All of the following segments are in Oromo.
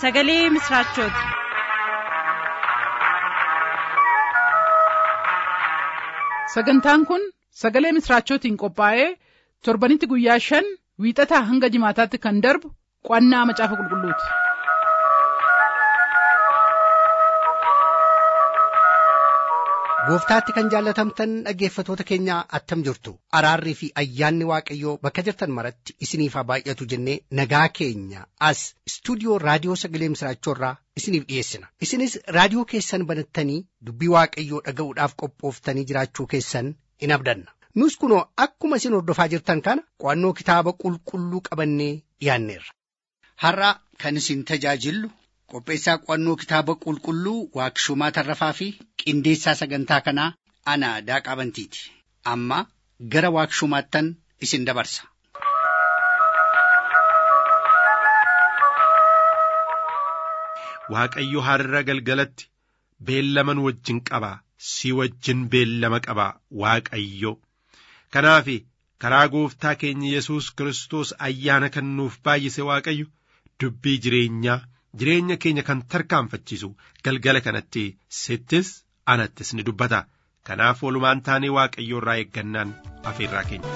sagalee misiraachooti. sagantaan kun sagalee misiraachootiin qophaa'ee torbanitti guyyaa shan wiixataa hanga jimaataatti kan darbu qo'annaa macaafa qulqulluuti. gooftaatti kan jaallatamtan dhaggeeffatoota keenya attam jirtu araarrii fi ayyaanni waaqayyoo bakka jirtan maratti isiniif haa baay'atu jennee nagaa keenya as istuudiyoo raadiyoo sagalee misiraachoorraa isiniif dhiyeessina isinis raadiyoo keessan banattanii dubbii waaqayyoo dhaga'uudhaaf qophooftanii jiraachuu keessan in abdanna nus kunoo akkuma isin hordofaa jirtan kana qo'annoo kitaaba qulqulluu qabannee dhiyaanneerra. har'a kan isin tajaajillu qopheessaa qo'annoo kitaaba qulqulluu waaqshumaa tarrafaa fi qindeessaa sagantaa kanaa ana daaqaa bantiiti amma gara waaqshumaattan isin dabarsa. Waaqayyo har'a galgalatti beellaman wajjin qaba si wajjin beellama qaba Waaqayyo kanaaf karaa gooftaa keenya Yesuus Kiristoos ayyaana kan nuuf baay'ise Waaqayyo dubbii jireenyaa jireenya keenya kan tarkaanfachiisu galgala kanatti sittis anattis ni dubbata kanaaf walumaan taanee waaqayyo irraa eeggannaan afeerraa keenya.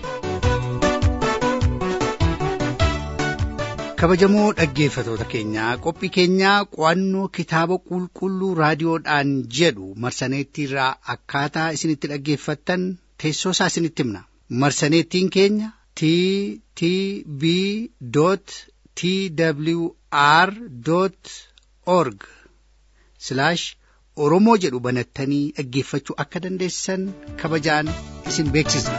kabajamoo dhaggeeffatoota keenyaa qophii keenyaa qo'annoo kitaaba qulqulluu raadiyoodhaan jedhu marsaneettiirraa akkaataa isinitti dhaggeeffattan teessoo isaa isinitti himna marsaneettiin keenya t t b t w r org oromoo jedhu banattanii dhaggeeffachuu akka dandeessan kabajaan isin beeksisna.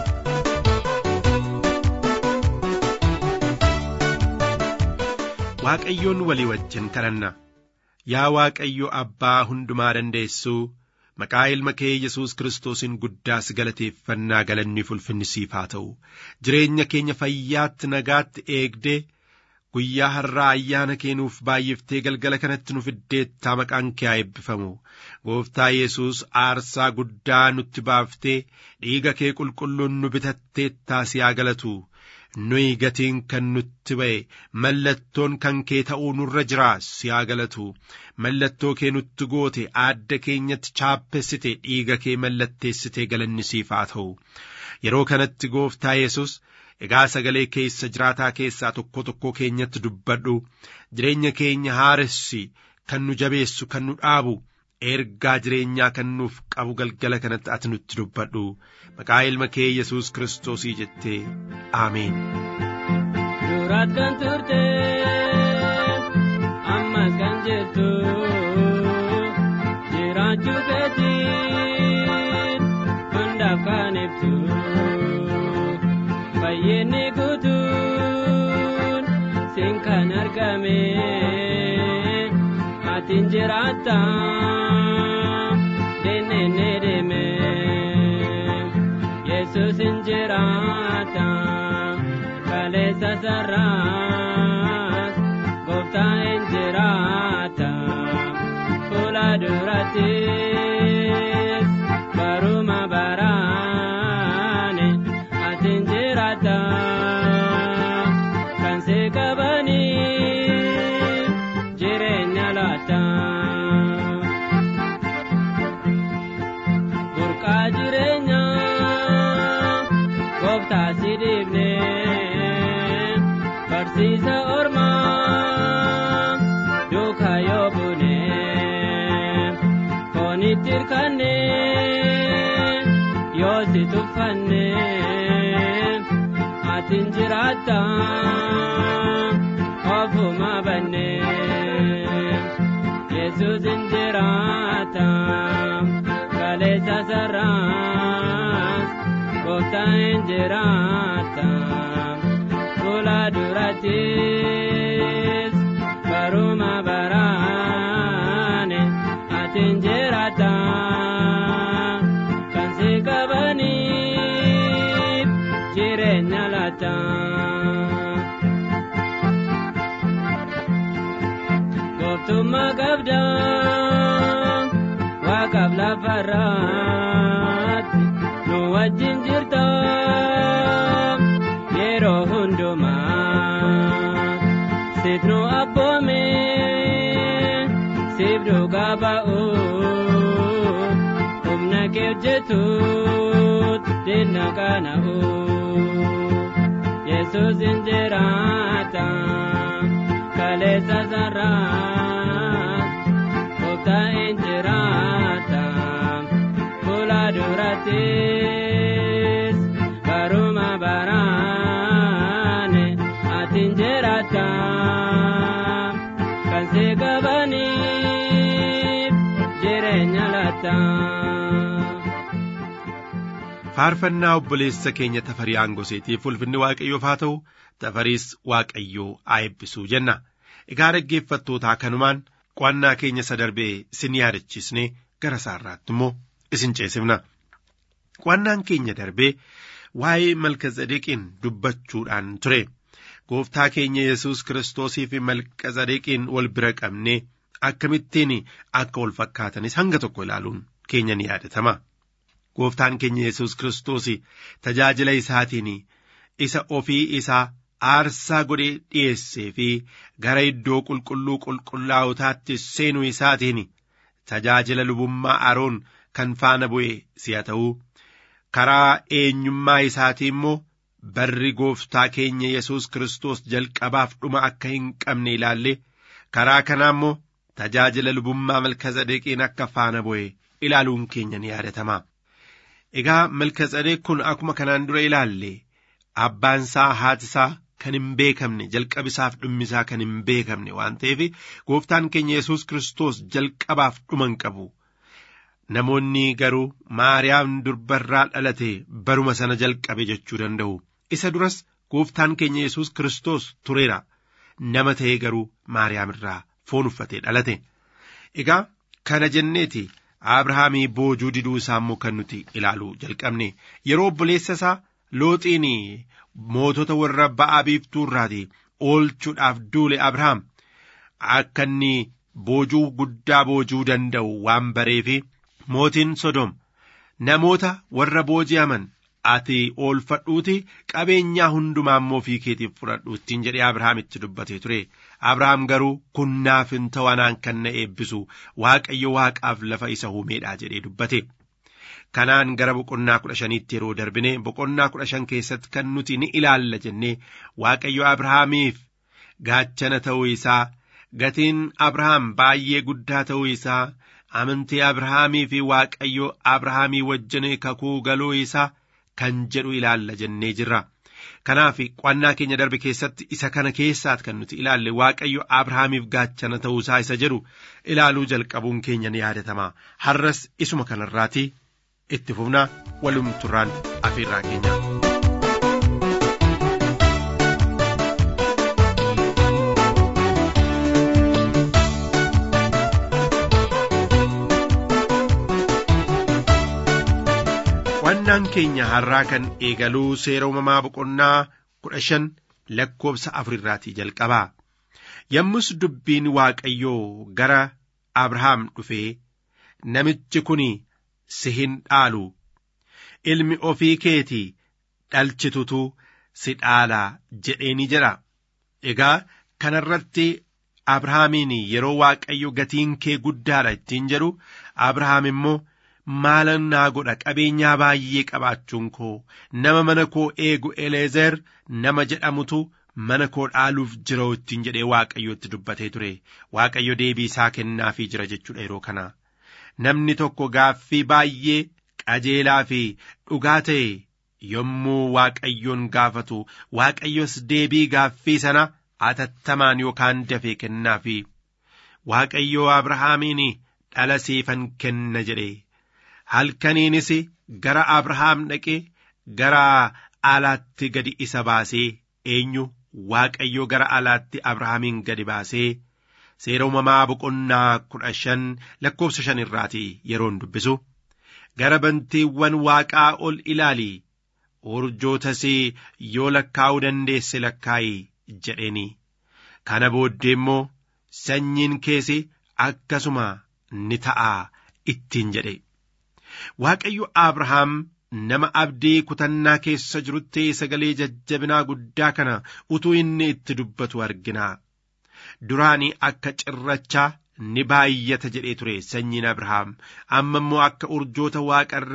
Waaqayyoon walii wajjin kadhanna yaa Waaqayyo abbaa hundumaa dandeessuu maqaa ilma kee Yesuus Kiristoosiin guddaas galateeffannaa galanni ulfinni siif haa ta'u jireenya keenya fayyaatti nagaatti eegdee guyyaa har'aa ayyaana keenuuf baay'iftee galgala kanatti nu fiddeettaa maqaan kee haa eebbifamu gooftaa Yesuus aarsaa guddaa nutti baaftee dhiiga kee qulqulluun nu bitatteettaa si haa galatu nuyi gatiin kan nutti ba'e mallattoon kan kee ta'uu nurra jira si haa galatu mallattoo kee nutti goote aadda keenyatti chaappessite dhiiga kee mallatteessite galanni siif haa ta'u yeroo kanatti gooftaa Yesuus egaa sagalee keessa jiraataa keessaa tokko tokko keenyatti dubbadhu jireenya keenya haaressi kan nu jabeessu kan nu dhaabu ergaa jireenyaa kan nuuf qabu galgala kanatti ati nutti dubbadhu maqaa ilma kee yesus kiristoosii jettee aameen. Duraat kan turte ammas kan jettu jiraachuu keetiin hundaaf kan ibsu. fayyinni guutuun siin kan argame atiin jiraatta deennee deeme yesus hin jiraata kaleessa sarraas gooftaa hin jiraata fuula durattis baruma baraane atiin jiraata kan si qabanii jireenya laata. Burqaa jireenyaa gooftaa si dhiibne barsiisa ormaa duukaa yoo buune foonitti hirkanne yoo si tuffanne atiin jiraatta ofuma banne yesus hin jiraata kaleessa sarraas gooftaa hin jiraata fuula durattis baruma baraane atiin jiraata kan si qabaniif jireenya laata. Gooftummaa qabda waaqaaf lafarraatti nu wajjin jirta yeroo hundumaa sit nu abboome qaana'u yesus hin jiraata kaleessa sarraa gooftaa hin jiraata fuula durattis baruma baraane ati hin jiraata kan si qabaniif jireenya laata. faarfannaa obboleessa keenya tafarii aangoseetiif ulfinni waaqayyoof haa ta'u tafariis waaqayyoo haa eebbisuu jenna egaa dhaggeeffattootaa kanumaan qo'annaa keenya isa darbee isin yaadachiisnee gara isaarraatti immoo isin ceesifna qo'annaan keenya darbee waa'ee malkazadeqiin dubbachuudhaan ture gooftaa keenya yesus kiristoosii fi malkazadeqiin wal bira qabnee akkamittiin akka wal fakkaatanis hanga tokko ilaaluun keenya ni yaadatama. gooftaan keenya yesus kiristoos tajaajila isaatiin isa ofii isaa aarsaa godhee dhi'eessee fi gara iddoo qulqulluu qulqullaa'otaatti seenuu isaatiin tajaajila lubummaa aroon kan faana bu'e si'a ta'uu karaa eenyummaa isaatii immoo barri gooftaa keenya yesus kiristoos jalqabaaf dhuma akka hin qabne ilaalle karaa kanaa immoo tajaajila lubummaa malkazadeqiin akka faana bu'e ilaaluun keenya ni yaadatama. Egaa malkazadeq kun akkuma kanaan dura ilaalle abbaan isaa haati isaa kan hin beekamne jalqabisaaf dhummisaa kan hin beekamne waan ta'eef gooftaan keenya yesus kiristoos jalqabaaf dhuma hin qabu. Namoonni garuu Maariyaam durbarraa dhalate baruma sana jalqabe jechuu danda'u. Isa duras gooftaan keenya yesus kiristoos tureera. Nama ta'ee garuu Maariyaam irraa foon uffatee dhalate. Egaa kana jenneeti. Abrahaamii boojuu diduu isaa immoo kan nuti ilaaluu jalqabne yeroo obboleessa isaa looxiin mootota warra ba'aa biiftuu irraati oolchuudhaaf duule Abrahaam akka inni boojuu guddaa boojuu danda'u waan bareefi mootiin Sodom namoota warra booji'aman ati oolfadhuuti qabeenyaa hundumaa immoo ofii keetiif fudhadhu ittiin jedhee Abrahaamitti dubbatee ture. Abrahaam garuu kun naaf hin ta'u anaan kan na eebbisu Waaqayyo waaqaaf lafa isa uumeedha jedhee dubbate. Kanaan gara boqonnaa kudha shaniitti yeroo darbine boqonnaa kudha shan keessatti kan nuti ni ilaalla jennee Waaqayyo Abrahaamiif gaachana ta'uu isaa gatiin Abrahaam baay'ee guddaa ta'uu isaa amantii Abrahaamii fi Waaqayyo Abrahaamii wajjin kakuu galuu isaa kan jedhu ilaalla jennee jirra. Kanaaf qo'annaa keenya darbe keessatti isa kana keessaat kan nuti ilaalle Waaqayyo Abrahaamiif gaachana ta'uusaa isa jedhu ilaaluu jalqabuun keenya ni yaadatama. Har'as isuma kanarraati itti fufnaa walumturraan afiirraa keenya. Qo'annaan keenya har'aa kan eegaluu seera uumamaa boqonnaa kudha shan lakkoobsa afurirraatii jalqabaa. Yommus dubbiin Waaqayyoo gara Abrahaam dhufee namichi kun si hin dhaalu ilmi ofii keetii dhalchitutu si dhaalaa jedheeni jedha. Egaa kanarratti Abrahaamiin yeroo Waaqayyo gatiin kee guddaadha ittiin jedhu Abrahaam immoo maalan naa godha qabeenyaa baay'ee qabaachuun koo nama mana koo eegu eleezer nama jedhamutu mana koo dhaaluuf jira ittiin jedhee waaqayyotti dubbatee ture waaqayyo deebii isaa kennaafii jira jechuudha yeroo kana namni tokko gaaffii baay'ee qajeelaa fi dhugaa ta'e yommuu waaqayyoon gaafatu waaqayyos deebii gaaffii sana atattamaan yookaan dafee kennaafi waaqayyoo abrahaamiin dhala siifan kenna jedhe halkaniinis gara Abrahaam dhaqee gara alaatti gadi isa baasee eenyu Waaqayyo gara alaatti Abrahaamiin gadi baasee seera uumamaa boqonnaa kudha shan lakkoofsa shan irraati yeroon dubbisu gara bantiiwwan waaqaa ol ilaali urjootas yoo lakkaa'uu dandeesse lakkaa'i jedheeni kana booddee immoo sanyiin keesi akkasuma ni ta'a ittiin jedhe. Waaqayyo Abrahaam nama abdii kutannaa keessa jirutti sagalee jajjabinaa guddaa kana utuu inni itti dubbatu argina. Duraanii akka cirrachaa ni baay'ata jedhee ture sanyiin Abrahaam amma immoo akka urjoota waaqarraa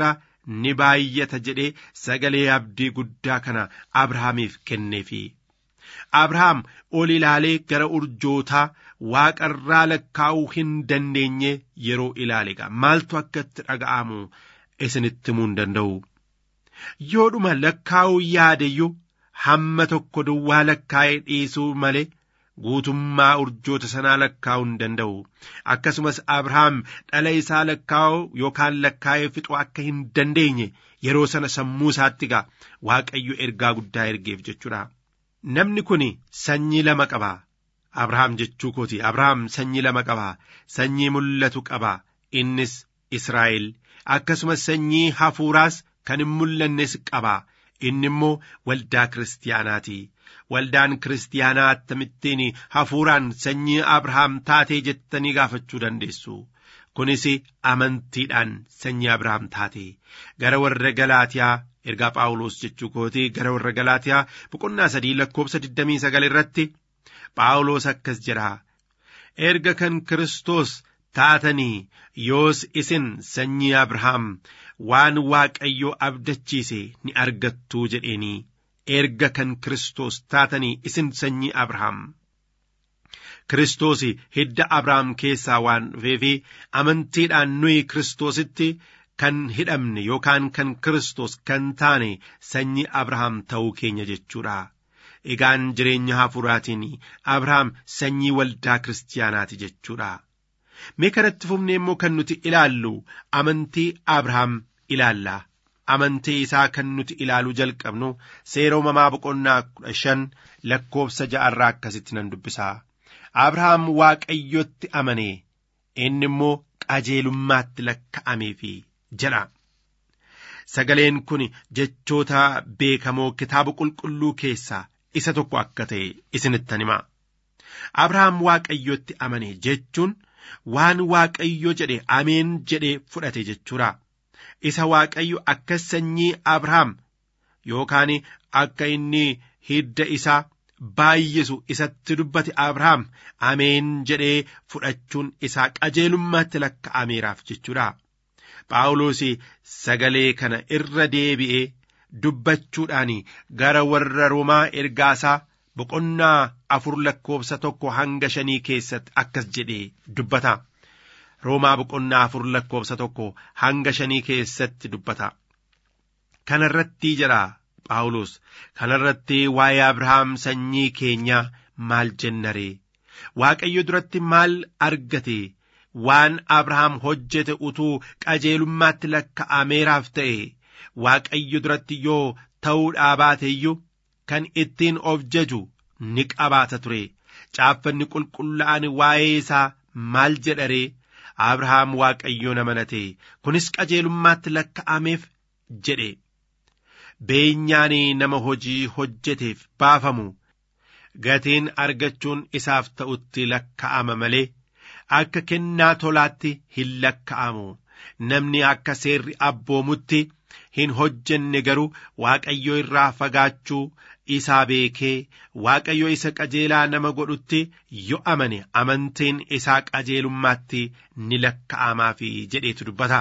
ni baay'ata jedhee sagalee abdii guddaa kana abrahaamiif kenneefi abrahaam ol ilaalee gara urjootaa waaqarraa lakkaa'uu hin dandeenye yeroo ilaaleega maaltu akka itti dhaga'amu isinitti himuu hin danda'u yoodhuma lakkaa'uu yaadeyyuu hamma tokko duwwaa lakkaa'ee dhiisuu malee guutummaa urjoota sanaa lakkaa'uu hin danda'u akkasumas abrahaam dhala isaa lakkaa'uu yookaan lakkaa'ee fixuu akka hin dandeenye yeroo sana sammuu isaatti gaa waaqayyo ergaa guddaa ergeef jechuudha namni kun sanyii lama qaba abrahaam jechuu kooti abrahaam sanyii lama qaba sanyii mul'atu qaba innis israa'el akkasumas sanyii hafuuraas kan hin mul'annes qaba inni immoo waldaa kiristaanaati waldaan kiristaanaa akkamittiin hafuuraan sanyii abrahaam taatee jettanii gaafachuu dandeessu kunis amantiidhaan sanyii abrahaam taate gara warra galaatiyaa ergaa phaawulos jechuu kooti gara warra galaatiyaa boqonnaa sadii lakkoobsa 29 irratti phaawulos akkas jedha erga kan kiristoos taatanii yoos isin sanyii abrahaam waan waaqayyo abdachiise ni argattuu jedheenii erga kan kiristoos taatanii isin sanyii abrahaam kiristoos hidda abrahaam keessaa waan dhufeefi amantiidhaan nuyi kiristoositti kan hidhamne yookaan kan kiristoos kan taane sanyii abrahaam ta'uu keenya jechuudha. Egaan jireenya hafuuraatiin abrahaam sanyii waldaa kiristaanaati jechuudha. Mee kanatti fufnee immoo kan nuti ilaallu amantii abrahaam ilaalla. Amantii isaa kan nuti ilaaluu jalqabnu seera uumamaa boqonnaa kudha shan lakkoobsa ja'arraa akkasitti nan dubbisa. Abrahaam waaqayyotti amane inni immoo qajeelummaatti lakka'ameefi jedha. Sagaleen kun jechoota beekamoo kitaaba qulqulluu keessaa isa tokko akka ta'e isinittan hima. Abrahaam waaqayyotti amane jechuun waan waaqayyo jedhe ameen jedhee fudhate jechuudha. Isa waaqayyo akka sanyii Abrahaam yookaan akka inni hidda isaa baay'isu isatti dubbate Abrahaam ameen jedhee fudhachuun isaa qajeelummaatti lakka'ameeraaf jechuudha. Phaawulos sagalee kana irra deebi'ee dubbachuudhaan gara warra Roomaa ergaasaa boqonnaa afur lakkoobsa tokko hanga shanii keessatti akkas jedhee dubbata. Roomaa boqonnaa afur lakkoobsa tokko hanga shanii keessatti dubbata. Kanarratti jedha Phaawulos kanarratti waa'ee Abrahaam sanyii keenyaa maal jennaree Waaqayyo duratti maal argate waan Abrahaam hojjete utuu qajeelummaatti lakka'ameeraaf ta'e Waaqayyo duratti yoo ta'uudhaa baate iyyuu kan ittiin of jaju ni qabaata ture caaffanni qulqullaa'an waa'ee isaa maal jedharee Abrahaam Waaqayyoon amanate kunis qajeelummaatti lakka'ameef jedhe. Beenyaan nama hojii hojjeteef baafamu gatiin argachuun isaaf ta'utti lakka'ama malee akka kennaa tolaatti hin lakka'amu namni akka seerri abboomutti hin hojjenne garuu waaqayyo irraa fagaachuu isaa beekee waaqayyo isa qajeelaa nama godhutti yoo amane amantiin isaa qajeelummaatti ni lakka'amaafi jedheetu dubbata.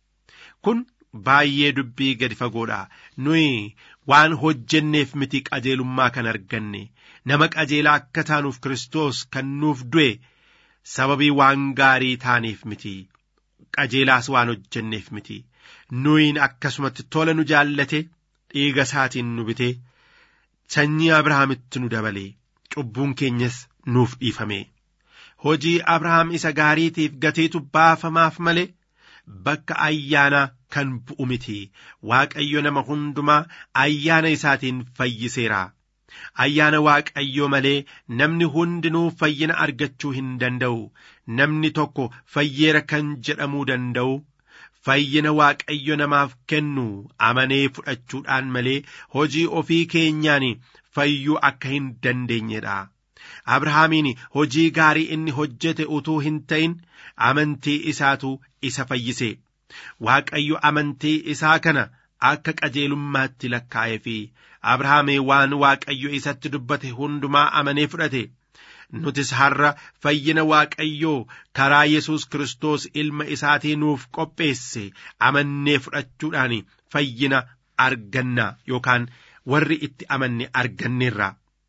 Kun baay'ee dubbii gadi fagoodha. Nuyi waan hojjenneef miti qajeelummaa kan arganne nama qajeelaa akka taanuuf Kiristoos kan nuuf du'e sababii waan gaarii taaneef miti. Qajeelaas waan hojjenneef miti. Nuyin akkasumatti tola nu jaallate dhiiga isaatiin nu bite sanyii Abrahaamitti nu dabale cubbuun keenyas nuuf dhiifame. Hojii Abrahaam isa gaariitiif gateetu baafamaaf malee bakka ayyaana kan bu'u miti Waaqayyo nama hundumaa ayyaana isaatiin fayyiseera. Ayyaana Waaqayyoo malee namni hundinuu fayyina argachuu hin danda'u. Namni tokko fayyeera kan jedhamuu danda'u. Fayyina Waaqayyo namaaf kennu amanee fudhachuudhaan malee hojii ofii keenyaan fayyuu akka hin dandeenyedha. Abrahaamiin hojii gaarii inni hojjete utuu hin ta'in amantii isaatu isa fayyise. Waaqayyo amantii isaa kana akka qajeelummaatti lakkaa'ee fi Abrahaamee waan Waaqayyo isatti dubbate hundumaa amanee fudhate. nutis har'a fayyina waaqayyoo karaa yesus Kiristoos ilma isaatii nuuf qopheesse amannee fudhachuudhaan fayyina arganna yookaan warri itti amanne arganneerra.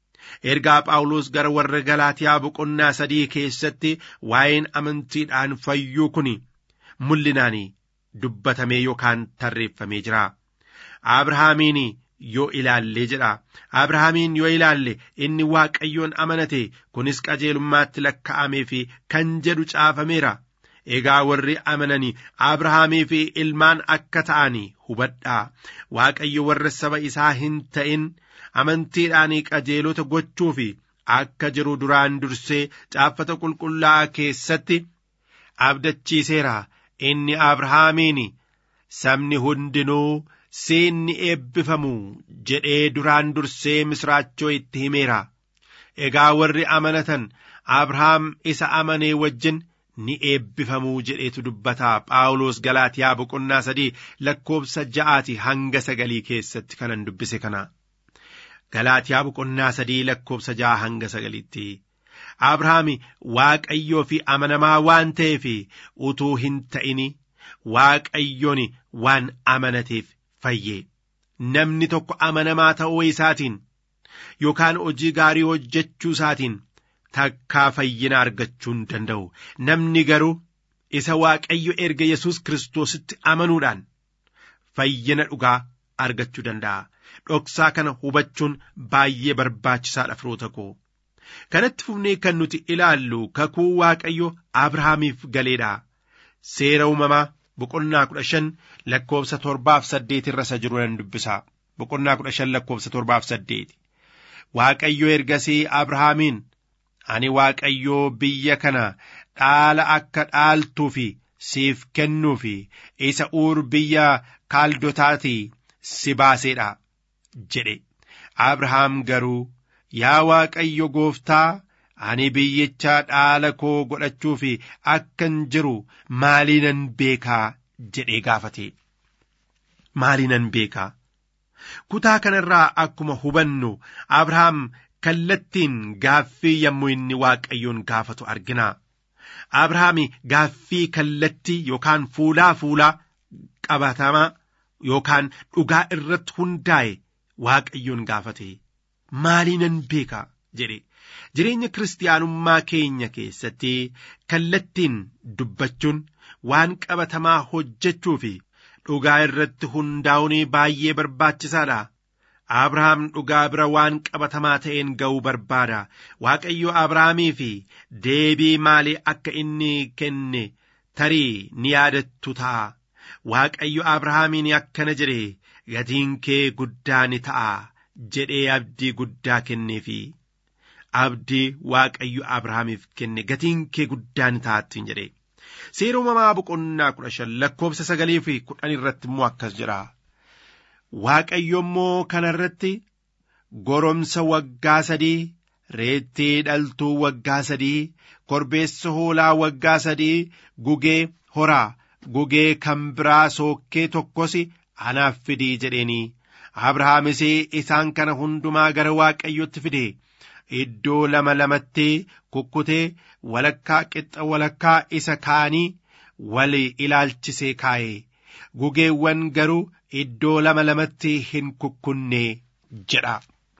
Ergaa Phaawulos gara warra Galaatiyaa boqonnaa sadii keessatti waa'een amantiidhaan fayyuu kun mul'inaan dubbatamee yookaan tarreeffamee jira. Abrahaamiin yoo ilaalle jedha. Abrahaamiin yoo ilaalle inni Waaqayyoon amanate kunis qajeelummaatti lakka'amee fi kan jedhu caafameera. Egaa warri amananii Abrahaamii fi ilmaan akka ta'an hubadhaa. Waaqayyo warra saba isaa hin ta'in amantiidhaan qajeelota gochuu fi akka jiru duraan dursee caaffata qulqullaa'aa keessatti abdachiiseera. Inni Abrahaamiin sabni hundinuu siinni eebbifamu jedhee duraan dursee misraachoo itti himeera. Egaa warri amanatan Abrahaam isa amanee wajjin ni eebbifamuu jedheetu dubbata Phaawulos Galaatiyaa boqonnaa sadii lakkoobsa ja'aati hanga sagalii keessatti kanan dubbise kana. Galaatiyaa boqonnaa sadii lakkoobsa ja'a hanga sagaliitti. Abrahaami Waaqayyoo fi amanamaa waan ta'eef utuu hin ta'ini Waaqayyoon waan amanateef fayye. Namni tokko amanamaa ta'uu isaatiin yookaan hojii gaarii hojjechuu isaatiin takkaa fayyina argachuu hin danda'u. Namni garuu isa Waaqayyo erga Yesuus Kiristoositti amanuudhaan fayyina dhugaa argachuu danda'a. Dhoksaa kana hubachuun baay'ee barbaachisaadha firoota koo. Kanatti fufnee kan nuti ilaallu kakuu Waaqayyo Abrahaamiif galeedha. Seera uumamaa boqonnaa kudha shan lakkoobsa torbaaf saddeet irra isa jiru nan dubbisa. Boqonnaa kudha shan lakkoobsa torbaaf saddeet. Waaqayyo ergasii Abrahaamiin ani Waaqayyoo biyya kana dhaala akka dhaaltuu fi siif kennuu fi isa uur biyya kaaldotaatii si baaseedha jedhe. Abrahaam garuu yaa Waaqayyo gooftaa ani biyyicha dhaala koo godhachuu fi akkan jiru maaliinan beekaa jedhee gaafate. Maaliinan beekaa? Kutaa kanarraa akkuma hubannu Abrahaam kallattiin gaaffii yommuu inni Waaqayyoon gaafatu argina. Abrahaam gaaffii kallattii yookaan fuulaa fuulaa qabatamaa yookaan dhugaa irratti hundaa'e Waaqayyoon gaafate. Maaliinan beekaa jedhe. Jireenya kiristaanummaa keenya keessatti kallattiin dubbachuun waan qabatamaa hojjechuu fi dhugaa irratti hundaa'uun baay'ee barbaachisaadha. Abrahaam dhugaa bira waan qabatamaa ta'een ga'uu barbaada. Waaqayyo Abrahaamii fi deebii maalii akka inni kenne tarii ni yaadattu ta'a. Waaqayyo Abrahaamiin akkana jedhe gatiin kee guddaa ni ta'a jedhee abdii guddaa kenneefi. Abdii Waaqayyo Abrahaamiif kenne gatiin kee guddaa ni ta'attiin jedhe. Seera uumamaa boqonnaa kudha shan lakkoobsa sagalii fi kudhan irratti immoo akkas jedha. Waaqayyo immoo kana irratti goromsa waggaa sadii, reettii dhaltuu waggaa sadii, korbeessa hoolaa waggaa sadii, gugee horaa, gugee kan biraa sookkee tokkos anaaf fidii jedheeni. Abrahaamis isaan kana hundumaa gara Waaqayyotti fide. Iddoo lama lamatti kukkutee walakkaa qixxa walakkaa isa kaanii wal ilaalchisee kaa'e. Gugeewwan garuu iddoo lama lamatti hin kukkunne jedha.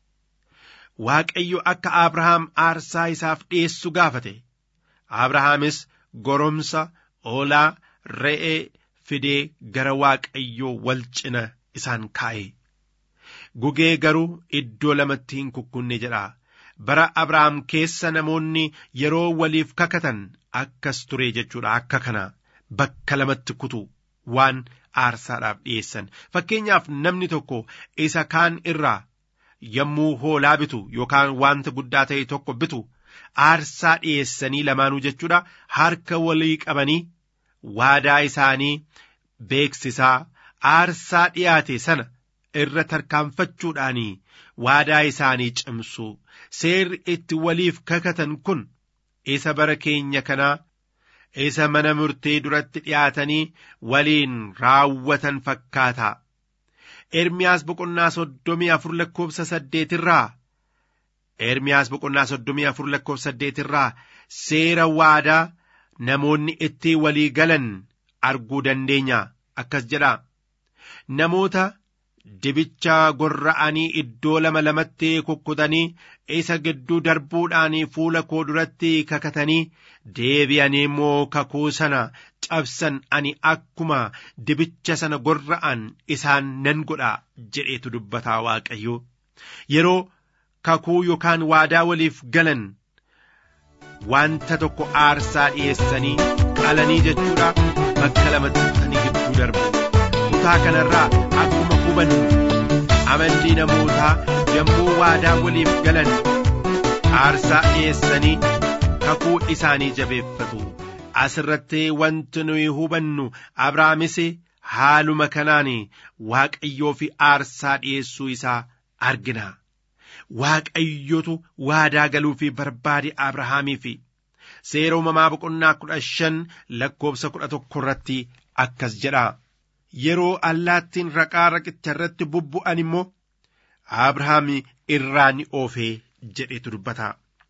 Waaqayyo akka Abrahaam aarsaa isaaf dhiyeessu gaafate. Abrahaamis goromsa hoolaa re'ee fidee gara Waaqayyoo wal cina isaan kaa'e. Gugee garuu iddoo lamatti hin kukkunne jedha. Bara Abrahaam keessa namoonni yeroo waliif kakatan akkas ture jechuudha. Akka kana bakka lamatti kutu waan aarsaadhaaf dhiyeessan. Fakkeenyaaf namni tokko isa kaan irraa yommuu hoolaa bitu yookaan wanta guddaa ta'e tokko bitu aarsaa dhiyeessanii lamaanuu jechuudha. Harka walii qabanii waadaa isaanii beeksisaa aarsaa dhiyaate sana irra tarkaanfachuudhaanii waadaa isaanii cimsu. Seerri itti waliif kakatan kun isa bara keenya kanaa isa mana murtii duratti dhiyaatanii waliin raawwatan fakkaata. Ermiyaas boqonnaa soddomii afur lakkoobsa saddeet irraa Ermiyaas boqonnaa soddomii afur lakkoofsa saddeet irraa seera waadaa namoonni itti walii galan arguu dandeenya akkas jedha. Namoota dibicha gorra'anii iddoo lama lamatti kukkutanii isa gidduu darbuudhaan fuula koo duratti kakatanii deebi'anii immoo kakuu sana cabsan ani akkuma dibicha sana gorra'an isaan nan godha jedheetu dubbataa waaqayyo yeroo kakuu yookaan waadaa waliif galan wanta tokko aarsaa dhiyeessanii qalanii jechuudha bakka lamatti kukkutanii gidduu darbu kutaa kanarraa akkuma hubannu amalli namootaa yommuu waadaa waliif galan aarsaa dhiyeessanii kakuu isaanii jabeeffatu asirratti wanti nuyi hubannu abrahaamis haaluma kanaan waaqayyoo fi aarsaa dhiyeessuu isaa argina waaqayyotu waadaa galuu fi barbaade abrahaamii fi seera uumamaa boqonnaa kudha shan lakkoofsa kudha tokko irratti akkas jedha yeroo allaattiin raqaa raqicha irratti bubbu'an immoo abrahaam irraa ni oofee jedhetu dubbata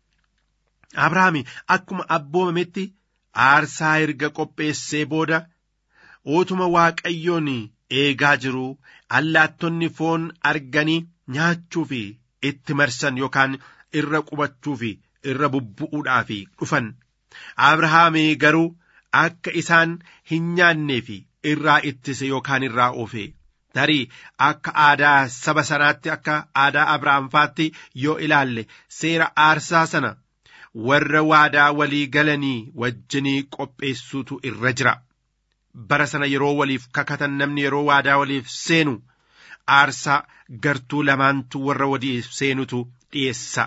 abrahaam akkuma abboomametti aarsaa erga qopheessee booda utuma waaqayyoon eegaa jiru allaattonni foon arganii nyaachuu fi itti marsan yookaan irra qubachuu fi irra bubbu'uudhaaf dhufan abrahaam garuu akka isaan hin nyaannee fi irraa ittise yookaan irraa oofe tarii akka aadaa saba sanaatti akka aadaa abrahaamfaatti yoo ilaalle seera aarsaa sana warra waadaa walii galanii wajjinii qopheessuutu irra jira bara sana yeroo waliif kakatan namni yeroo waadaa waliif seenu aarsaa gartuu lamaantu warra waliif seenutu dhiyeessa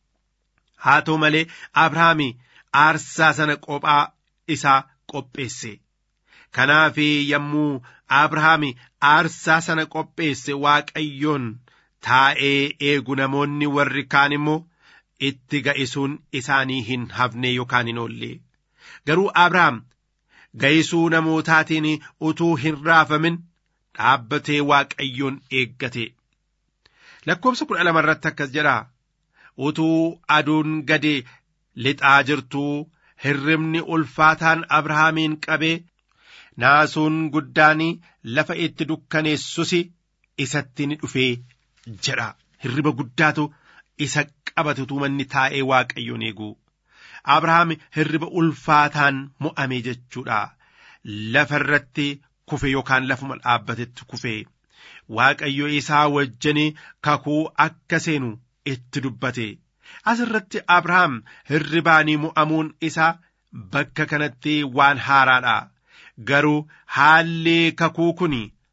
haa ta'u malee abrahaam aarsaa sana qophaa isaa qopheesse kanaaf yommuu abrahaam aarsaa sana qopheesse waaqayyoon taa'ee eegu namoonni warri kaan immoo itti ga'isuun isaanii hin hafne yookaan hin oolle garuu abrahaam ga'isuu namootaatiin utuu hin raafamin dhaabbatee waaqayyoon eeggate lakkoofsa kudha lama irratti akkas jedha utuu aduun gadi lixaa jirtuu hirribni ulfaataan abrahaamiin qabee naasuun guddaan lafa itti dukkaneessus isatti ni dhufee jedha hirriba guddaatu isa qabatutu manni taa'ee waaqayyoon eegu abrahaam hirriba ulfaataan mo'ame jechuudha lafa irratti kufe yookaan lafuma dhaabbatetti kufe waaqayyo isaa wajjin kakuu akka seenu itti dubbate asirratti abrahaam hirribaanii mo'amuun isaa bakka kanatti waan haaraadha garuu haalli kakuu kun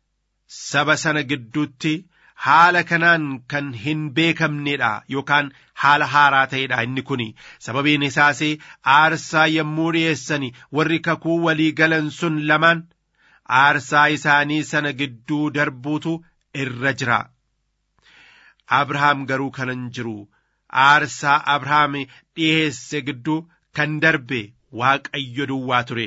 saba sana gidduutti haala kanaan kan hin beekamnedha yookaan haala haaraa ta'edha inni kun sababiin isaas aarsaa yommuu dhiyeessan warri kakuu walii galan sun lamaan aarsaa isaanii sana gidduu darbuutu irra jira abrahaam garuu kanan jiru aarsaa abrahaam dhiyeesse gidduu kan darbe waaqayyo duwwaa ture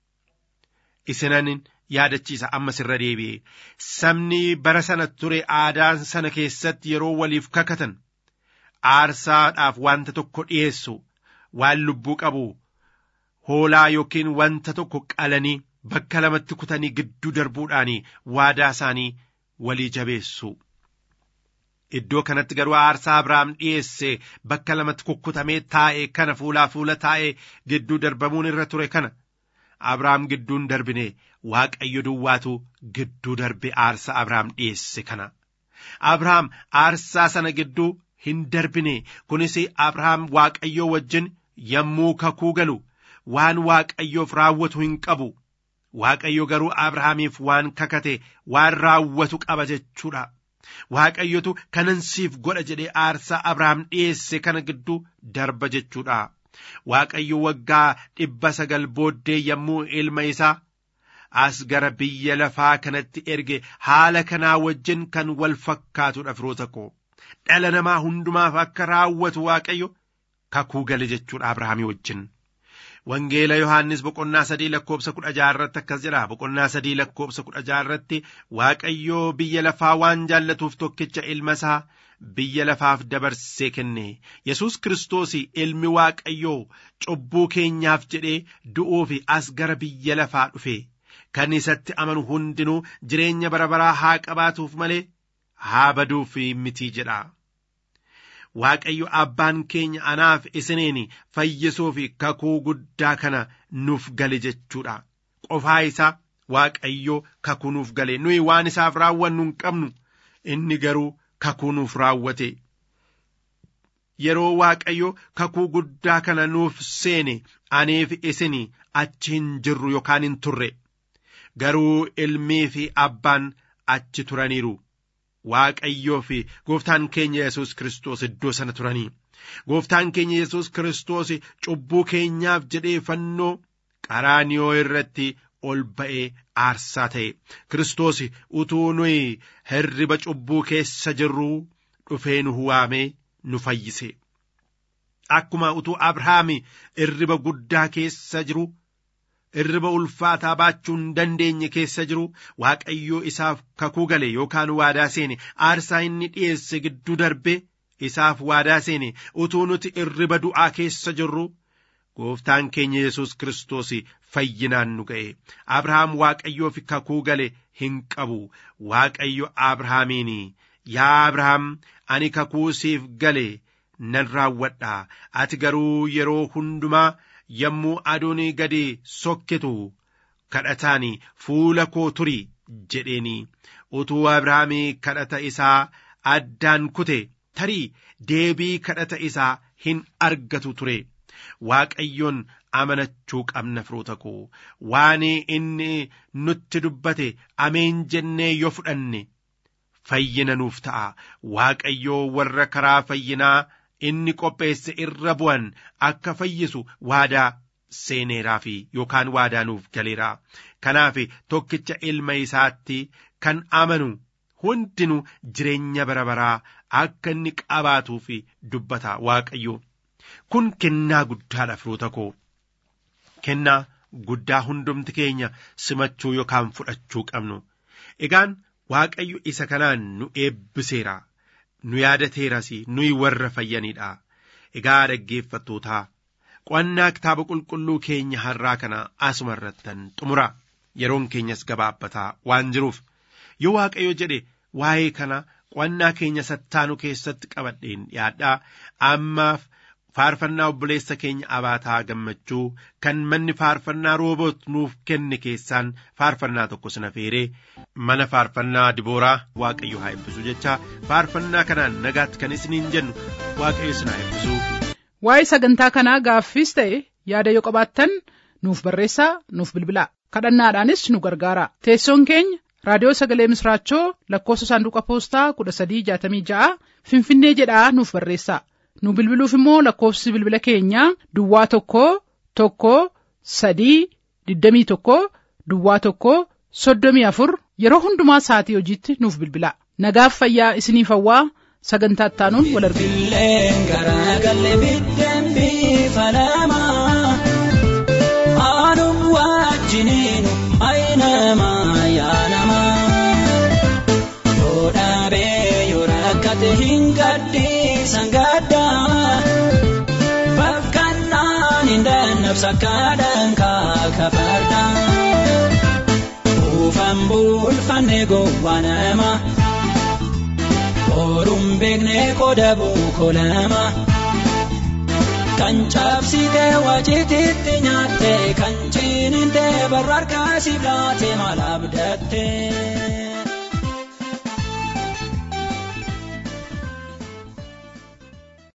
isinan yaadachiisa ammas irra deebi'e sabni bara sana ture aadaan sana keessatti yeroo waliif kakatan aarsaadhaaf wanta tokko dhiyeessu waan lubbuu qabu hoolaa yookiin wanta tokko qalanii bakka lamatti kutanii gidduu darbuudhaan waadaa isaanii walii jabeessu. Iddoo kanatti garuu aarsaa Abrahaam dhiyeesse bakka lamatti kukkutamee taa'e kana fuulaa fuula taa'e gidduu darbamuun irra ture kana. Abrahaam gidduun darbine waaqayyo duwwaatu gidduu darbe aarsaa Abrahaam dhiyeesse kana. Abrahaam aarsaa sana gidduu hin darbine kunis Abrahaam waaqayyoo wajjin yommuu kakuu galu waan waaqayyoof raawwatu hin qabu. Waaqayyo garuu Abrahaamiif waan kakate waan raawwatu qaba jechuudha. Waaqayyotu kanan siif godha jedhee aarsaa Abrahaam dhiyeesse kana gidduu darba jechuudha. Waaqayyo waggaa dhibba sagal booddee yommuu ilma isaa as gara biyya lafaa kanatti erge haala kanaa wajjin kan wal fakkaatudha firoota koo. Dhala namaa hundumaaf akka raawwatu Waaqayyo kakuu gale jechuudha Abrahaamii wajjin. Wangeela Yohaannis boqonnaa sadii lakkoobsa kudha jaarratti akkas jedha. Boqonnaa sadii lakkoobsa kudha jaarratti Waaqayyoo biyya lafaa waan jaallatuuf tokkicha ilma isaa biyya lafaaf dabarsee kenne yesus kiristoos ilmi waaqayyoo cubbuu keenyaaf jedhee du'uuf as gara biyya lafaa dhufe kan isatti amanu hundinuu jireenya bara baraa haa qabaatuuf malee haa baduuf mitii jedha. Waaqayyo abbaan keenya anaaf isiniin fayyisuuf kakuu guddaa kana nuuf gale jechuudha. Qofaa isaa Waaqayyo kakuu nuuf gale nuyi waan isaaf raawwannu hin qabnu inni garuu kakuu nuuf raawwate. Yeroo Waaqayyo kakuu guddaa kana nuuf seene aniif isin achi hin jirru yookaan hin turre. Garuu ilmii fi abbaan achi turaniiru. Waaqayyoo fi gooftaan keenya Yesuus Kiristoos iddoo sana turanii. Gooftaan keenya Yesuus Kiristoos cubbuu keenyaaf jedhee fannoo qaraaniyoo irratti ol ba'ee aarsaa ta'e. Kiristoos utuu nuyi hirriba cubbuu keessa jirruu dhufee nu waamee nu fayyise. Akkuma utuu Abrahaam hirriba guddaa keessa jiru. Hirriba ulfaataa baachuu hin dandeenye keessa jiru waaqayyoo isaaf kakuu gale yookaan waadaa seene aarsaa inni dhiyeesse gidduu darbe isaaf waadaa seene utuu nuti hirriba du'aa keessa jirru gooftaan keenya yesus kiristoos fayyinaan nu ga'e abrahaam waaqayyoof kakuu gale hin qabu waaqayyo abrahaamiin yaa abrahaam ani kakuu siif gale nan raawwadha ati garuu yeroo hundumaa. yommuu aduun gadi sokkitu kadhataan fuula koo turi jedheeni utuu abrahaamii kadhata isaa addaan kute tarii deebii kadhata isaa hin argatu ture waaqayyoon amanachuu qabna firoota koo waan inni nutti dubbate ameen jennee yoo fudhanne fayyina nuuf ta'a waaqayyoo warra karaa fayyinaa inni qopheesse irra bu'an akka fayyisu waadaa seeneeraaf yookaan waadaa nuuf galeera kanaaf tokkicha ilma isaatti kan amanu hundinuu jireenya bara baraa akka inni qabaatuuf dubbata waaqayyo kun kennaa guddaadha firoota koo kennaa guddaa hundumti keenya simachuu yookaan fudhachuu qabnu egaan waaqayyo isa kanaan nu eebbiseera. nu yaadateeras nuyi warra fayyaniidha egaa dhaggeeffattootaa qo'annaa kitaaba qulqulluu keenya har'aa kana asuma irrattan xumura yeroon keenyas gabaabbataa waan jiruuf yoo waaqayyo jedhe waa'ee kana qo'annaa keenya sattaanu keessatti qabadheen dhiyaadhaa ammaaf faarfannaa obboleessa keenya abaataa gammachuu kan manni faarfannaa rooboot nuuf kenne keessaan faarfannaa tokko sina feeree mana faarfannaa dibooraa waaqayyo haa eebbisu jecha faarfannaa kanaan nagaatti kan isiniin jennu waaqayyo isin haa eebbisu. Waa'ee sagantaa kanaa gaaffiis ta'e yaada yoo qabaattan nuuf barreessaa nuuf bilbilaa kadhannaadhaanis nu gargaara teessoon keenya raadiyoo sagalee misraachoo lakkoofsa saanduqa poostaa kudha sadii jaatamii ja'a finfinnee jedhaa nuuf barreessaa. nu bilbiluuf immoo lakkoofsi bilbila keenyaa duwwaa tokko tokko sadii digdamii tokko duwwaa tokko soddomii afur yeroo hundumaa sa'atii hojiitti nuuf bilbila nagaaf fayyaa isiniif hawwaa sagantaa ittaanuun wal Billeen garaagalee biddeen bifa lamaa aanum wajjiniin ayinamaa yaanamaa yoo dhaabee yoo rakkate hin gadhiisan gaddaa bakkannaan hin dannabsa kadhaan kaakafardaa buufan bulfanne gowwaa namaa. Oruun beeknee qoda buukolama kan cabsite wajjititti nyaatte kan ciniinte barraarkaasiif laate maal abdatte.